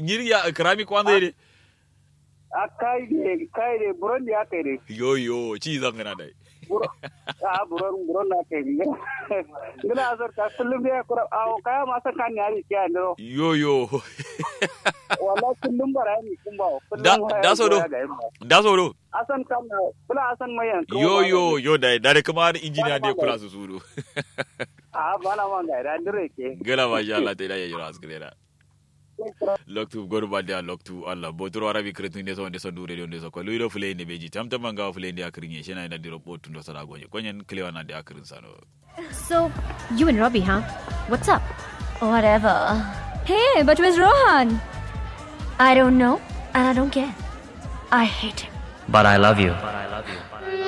nyiri ya krami kwanza ire a kai de kai de buron ya kai de yo yo ci zan gana dai buro a buron buron na kai ngila azar ka kullum de kura a kaya ma san kan yari kiya ndo yo yo wala kullum bara ni kumba da da so do da so do asan kan kula asan mayan yo yo yo dai dare kuma da injiniya ne kula su suru a bana man ga da dire ke gala ma sha Allah ta da yayi ras gele loktu goru ba da loktu Allah botoro arabi kretu inde so inde so dure inde so ko luido fule inde beji tam tam nga fule inde akrinye shena ina diro botu ndo sara gonye konyen klewa na de akrin sano So, you and Robbie, huh? What's up? Whatever. Hey, but where's Rohan? I don't know, and I don't care. I hate him. But I love you.